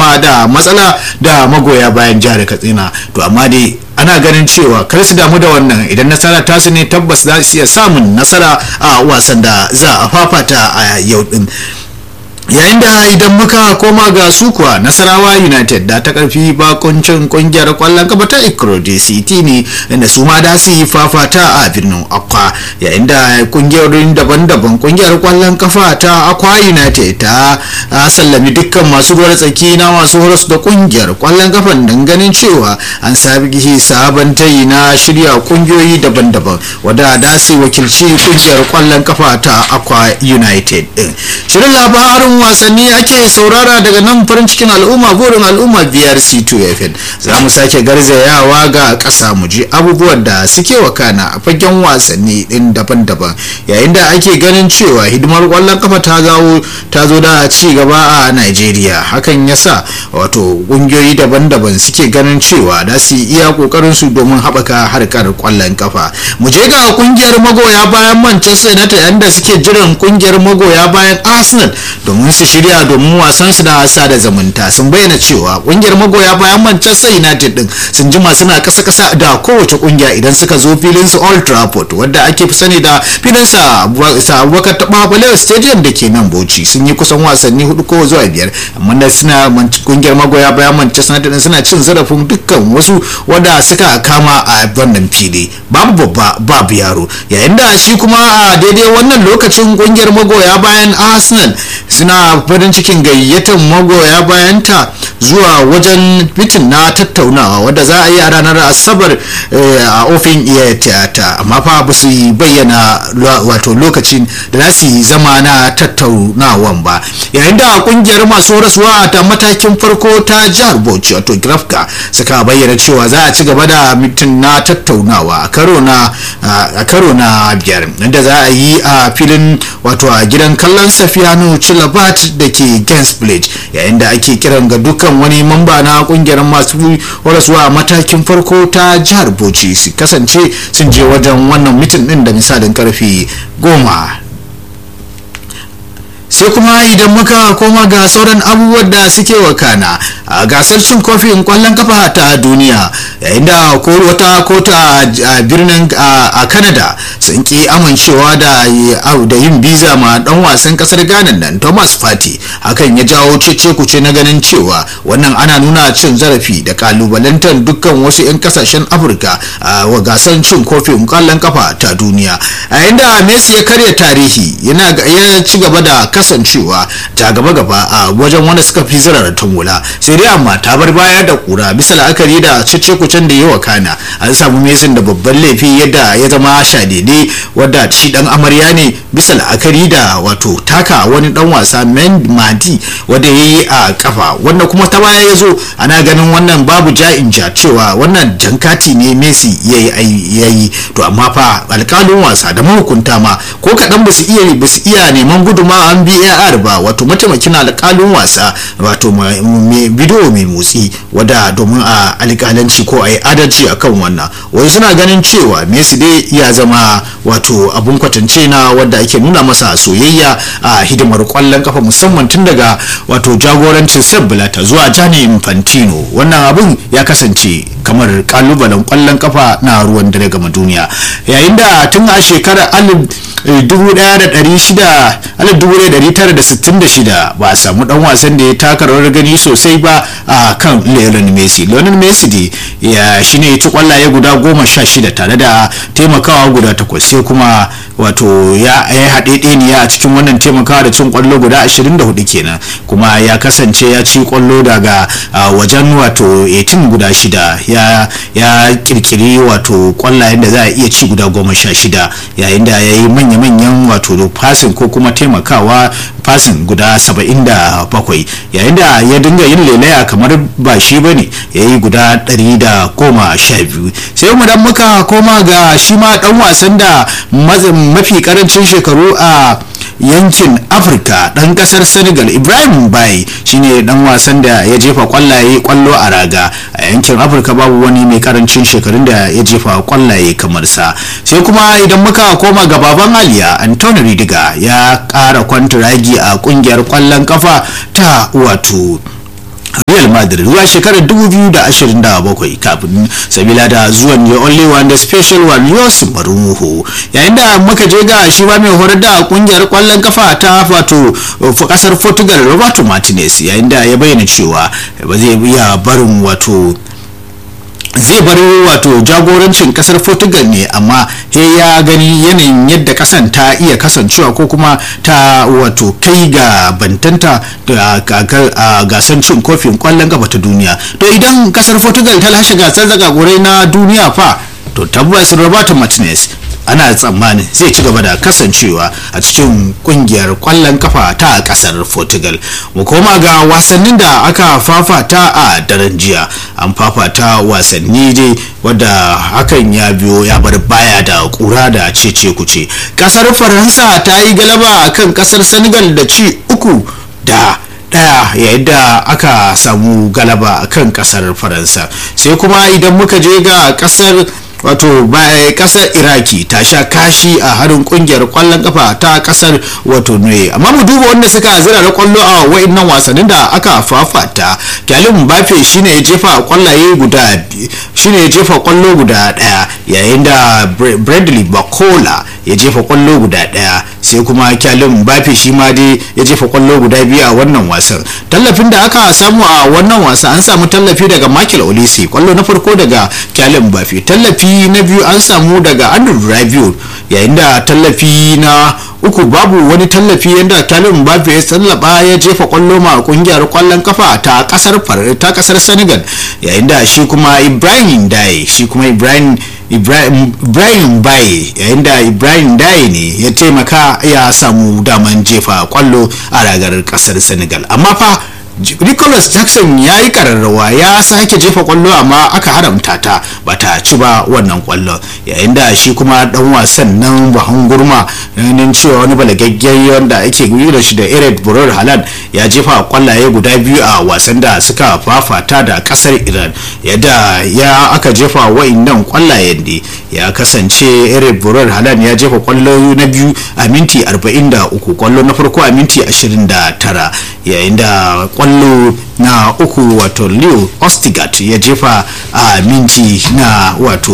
fama da matsala da magoya bayan jihar katsina to amma dai ana ganin cewa kar su damu da wannan idan nasara ta su ne tabbas za su iya samun nasara a wasan da za a fafata a yau din yayin da idan muka koma ga su kuwa nasarawa united da ta karfi bakuncin kungiyar kwallon kafa ta ikrodi city ne inda su ma da su yi fafata a birnin akwa yayin da kungiyoyin daban-daban kungiyar kwallon kafa ta akwa united ta sallami dukkan masu ruwar tsaki na masu horas da kungiyar kwallon kafan don ganin cewa an sabi sabon tayi na shirya kungiyoyi daban-daban wadda da su wakilci kungiyar kwallon kafa ta akwa united din shirin labarin wasanni ake saurara daga nan farin cikin al'umma burin al'umma biyar c2 fm za mu sake garzayawa ga ƙasa mu ji abubuwan da suke wakana a fagen wasanni din daban-daban yayin da ake ganin cewa hidimar kwallon kafa ta zawo ta zo da ci gaba a nigeria hakan yasa wato ƙungiyoyi daban-daban suke ganin cewa da su iya kokarin su domin haɓaka harkar kwallon kafa mu je ga kungiyar magoya bayan manchester united yanda suke jiran kungiyar magoya bayan arsenal domin su shirya domin wasan su da sada zumunta sun bayyana cewa kungiyar magoya bayan Manchester United din sun jima suna kasa kasa da kowace kungiya idan suka zo filin su Old Trafford wanda ake fi sani da filin sa Abubakar Tababalewa Stadium da ke nan Bauchi sun yi kusan wasanni hudu ko zuwa biyar amma da suna kungiyar magoya bayan Manchester United suna cin zarafin dukkan wasu wanda suka kama a wannan fili babu babba babu yaro yayin da shi kuma a daidai wannan lokacin kungiyar magoya bayan Arsenal suna farin cikin gayyatar magoya bayanta zuwa wajen mitin na tattaunawa wadda za a yi a ranar asabar a ofin iya tiyata amma fa ba su bayyana wato lokacin da za su yi zama na tattaunawan ba yayin da kungiyar masu rasuwa ta matakin farko ta jihar bauchi wato grafka suka bayyana cewa za a ci gaba da mitin na tattaunawa a karo na a karo na biyar inda za a yi a filin wato a gidan kallon safiyanu chilabat da ke gens village yayin da ake kiran ga dukkan wani mamba na kungiyar masu horaswa a matakin farko ta jihar bauchi su kasance sun je wajen wannan mitin din da misalin karfe goma sai kuma idan muka koma ga sauran abubuwan da suke wakana a gasar cin kofin kwallon kafa ta duniya yayin da wata kota a birnin a canada sun ki amincewa da yin biza ma dan wasan kasar ghana nan thomas fati hakan ya jawo cece kuce na ganin cewa wannan ana nuna cin zarafi da kalubalantar dukkan wasu 'yan kasashen afirka a gasar cin kofin kwallon kafa ta duniya yayin da messi ya karya tarihi yana ya ci gaba da kasancewa ta gaba gaba a wajen wanda suka fi zirar tumula sai dai amma ta bar baya da kura bisa la'akari da cece kucen da yawa kana an samu mesin da babban laifi yadda ya zama shadede wadda shi dan amarya ne bisa la'akari da wato taka wani dan wasa madi wanda ya yi a kafa wanda kuma ta baya ya zo ana ganin wannan babu ja'in ja cewa wannan jankati ne messi ya yi to amma fa alkalin wasa da mahukunta ma ko kaɗan ba su iya ba su iya neman guduma an var ba wato mataimakin alkalin wasa wato bidiyo mai motsi wadda domin a alkalanci ko a yi adalci akan wannan wai suna ganin cewa messi dai ya zama wato abun kwatance na wadda ake nuna masa soyayya a hidimar kwallon kafa musamman tun daga wato jagorancin Sepp Blatter zuwa Gianni Infantino wannan abun ya kasance kamar kalubalen kwallon kafa na ruwan dare gama duniya yayin da tun a shekarar 1966 ba a samu dan wasan da ya taka rawar gani sosai ba a kan Lionel Messi Lionel Messi dai ya shine ya ci kwallaye guda goma sha shida tare da taimakawa guda takwas sai kuma wato ya yi haɗeɗeniya a cikin wannan taimakawa da cin kwallo guda 24 kenan kuma ya kasance ya ci kwallo daga wajen wato 18 guda shida ya ya kirkiri wato kwallayen da za a iya ci guda goma sha shida yayin da ya yi manya-manyan wato fasin ko kuma taimakawa fasin guda 77 yayin da ya dinga yin lelaya kamar ba shi ba ne ya yi guda 112 sai mu dan muka koma ga shi ma dan wasan da mafi karancin shekaru a yankin afirka dan kasar senegal ibrahim bai shine dan wasan da ya jefa kwallaye kwallo a raga a yankin afirka babu wani mai karancin shekarun da ya jefa kwallaye kamar sa sai kuma idan muka koma ga baban aliya antoni ridiga ya kara kwantiragi a kungiyar kwallon kafa ta wato real madrid zuwa shekarar 2027 kafin sabila da zuwan the only one the special one yosuf marumuhu yayin da muka je ga shi ba mai horar da kungiyar kwallon kafa ta wato kasar portugal roberto martinez yayin da ya bayyana cewa ba zai iya barin wato zai bar wato jagorancin kasar portugal ne amma he ya gani yanayin yadda kasan ta iya kasancewa ko kuma ta wato kai ga bantanta da gasar cin kofin kwallon gaba ta duniya to idan kasar portugal ta lashe gasar zagagurai na duniya fa to tabbas roberto martinez ana tsammanin zai ci gaba da kasancewa a cikin kungiyar kwallon kafa ta kasar portugal mu koma ga wasannin da aka fafata a daren jiya an fafata wasanni dai wadda hakan ya biyo ya bar baya da kura da cece kuce kasar faransa ta yi galaba kan kasar senegal da ci uku da daya yayin da aka samu galaba kan kasar faransa sai kuma idan muka je ga kasar wato kasar iraki ta sha kashi a harin kungiyar kwallon kafa ta kasar wato ne amma mu duba wanda suka zira da kwallo a wa'annan wasannin da aka fafata kyalin bafe shine ya jefa kwallaye guda shine ya jefa kwallo guda daya yayin da bradley bakola ya jefa kwallo guda daya sai kuma kyalin bafe shi ma dai ya jefa kwallo guda biyu a wannan wasan tallafin da aka samu a wannan wasa an samu tallafi daga michael olisi kwallo na farko daga kyalin bafe tallafi na biyu an samu daga andrew rabiot yayin da tallafi na uku babu wani tallafi yadda talin mbappe ya tsallaba ya jefa kwallo ma kungiyar kwallon kafa ta kasar ta kasar senegal yayin da shi kuma ibrahim daye shi kuma ibrahim ibrahim baye yayin da ibrahim daye ne ya taimaka ya samu daman jefa kwallo a ragar kasar senegal amma fa nicholas jackson ya yi kararrawa ya sake jefa kwallo amma aka haramta ta bata ci ba wannan kwallo yayin da shi kuma dan wasan nan bahan gurma ganin cewa wani balagaggen wanda ake da shi da ered burar halan ya jefa kwallaye guda biyu a wasan da suka fafata da kasar iran yadda ya aka jefa wa'annan kwallayen ne ya kasance ered burar halan ya jefa kwallo na biyu a minti 43 kwallo na farko a minti 29 yayin da kwallo na uku wato leo ostigat ya jefa a minti na wato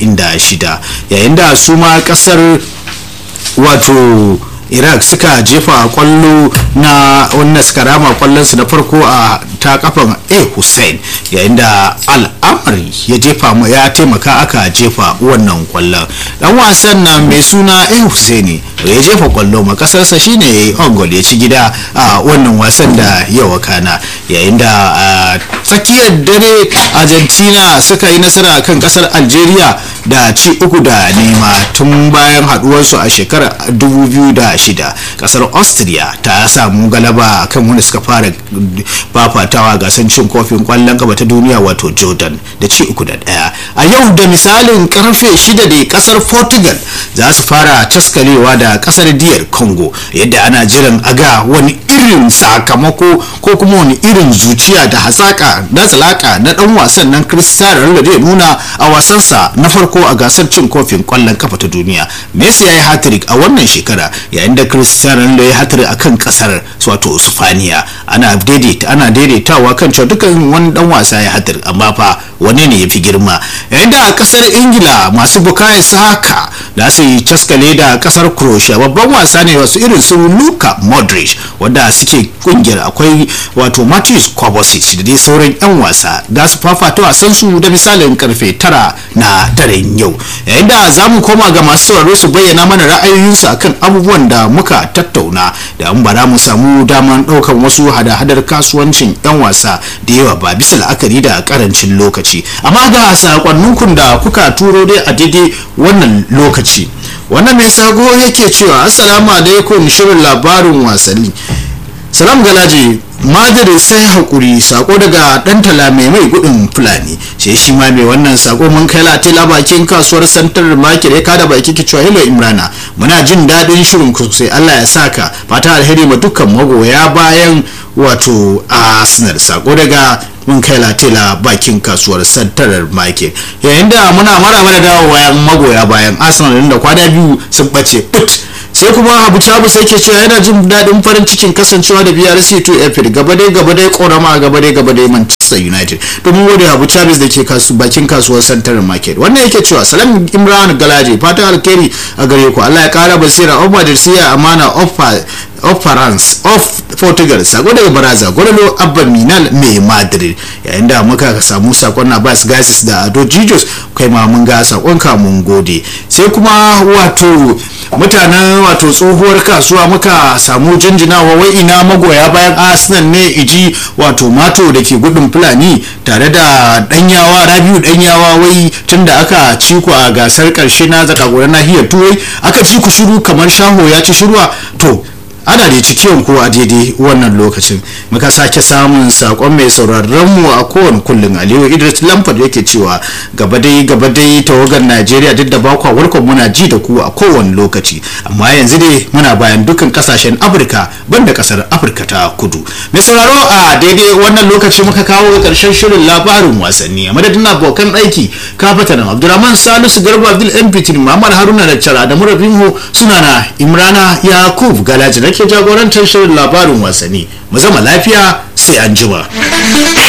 76 yayin da su ma kasar wato iraq suka jefa kwallo na wannan suka rama kwallonsu na farko a ta kafan a hussein yayin da al'amari ya jefa ya taimaka aka jefa wannan kwallon dan wasan na mai suna a hussein ya jefa kwallo ma kasarsa shine ongol ya ci gida a wannan wasan da ya wakana yayin da tsakiyar dare argentina suka yi nasara kan kasar algeria da ci uku da nema tun bayan haduwarsu a shekarar 2006 kasar austria ta samu galaba kan wanda suka fara fafatawa gasar cin kofin kwallon gaba ta duniya wato jordan da ci uku da daya a yau da misalin karfe shida da kasar portugal za su fara taskalewa da kasar diyar congo yadda ana jiran aga wani irin sakamako ko kuma wani irin zuciya da hasaka na tsalaka na dan wasan nan cristiano ronaldo zai nuna a wasansa na farko a gasar cin kofin kwallon kafa ta duniya messi ya yi hattrick a wannan shekara yayin da cristiano ronaldo ya hattrick akan kasar wato sufaniya ana daidaita ana daidaitawa kan cewa dukkan wani dan wasa ya hattrick amma fa wane ne ya fi girma yayin da kasar ingila masu bukayo saka da su yi caskale da kasar croatia babban wasa ne wasu irin su luka modric wanda suke kungiyar akwai wato matthews kovacic da dai sauran yan wasa da su fafata wasan su da misalin karfe tara na daren yau yayin da za mu koma ga masu sauraro su bayyana mana ra'ayoyinsu akan abubuwan da muka tattauna da an bara mu samu daman ɗaukan wasu hada-hadar kasuwancin yan wasa da yawa ba bisa la'akari da karancin lokaci amma ga sakonninku da kuka turo dai a daidai wannan lokaci wannan mai sago yake cewa assalamu alaikum shirin labarin wasanni salam galaji madari sai hakuri sako daga dan tala mai mai gudun fulani sai shi ma mai wannan sako mun kai latila bakin kasuwar santar market ya kada baki ki cewa hello imrana muna jin dadin shirin ku sai Allah ya saka fata alheri ma dukkan magoya bayan wato arsenal sako daga mun kai latila bakin kasuwar santarar market yayin da muna mara mana dawo bayan magoya bayan arsenal da kwana biyu sun bace put sai kuma abu cabu sai ke cewa yana jin daɗin farin cikin kasancewa da brc 2 fm united gaba dai gaba dai korama gaba dai gaba dai manchester united domin gode abu chavez da ke kasu bakin kasuwar central market wannan yake cewa salam imran galaje fatan alkhairi a gare ku allah ya kara basira of madarsiya amana of of France of Portugal sako daga baraza gwaralo abba minal mai madrid yayin da muka samu sakon Abbas Gasis da Ado Jijos kai ma mun ga sakon ka mun gode sai kuma wato mutanen wato tsohuwar kasuwa muka samu jinjinawa wai ina magoya bayan Arsenal ne iji wato mato da ke gudun fulani tare da danyawa rabiu danyawa wai tunda aka ci ku a gasar karshe na zakagoran nahiyar turai aka ci ku shiru kamar shaho ya ci shirwa to ana da cikiyon ko a daidai wannan lokacin muka sake samun sakon mai sauraron mu a kowane kullum aliyu idris lamford yake cewa gaba dai gaba dai tawagar najeriya duk da bakwa warkon muna ji da ku a kowane lokaci amma yanzu dai muna bayan dukkan kasashen afirka banda kasar afirka ta kudu mai sauraro a daidai wannan lokaci muka kawo ga karshen shirin labarin wasanni a madadin abokan aiki kafata nan abdulrahman salisu garba abdul mpt muhammad haruna da cara da murabinho suna na imrana yakub galaji ke jagorantar shirin labarin wasanni mu zama lafiya sai an jima.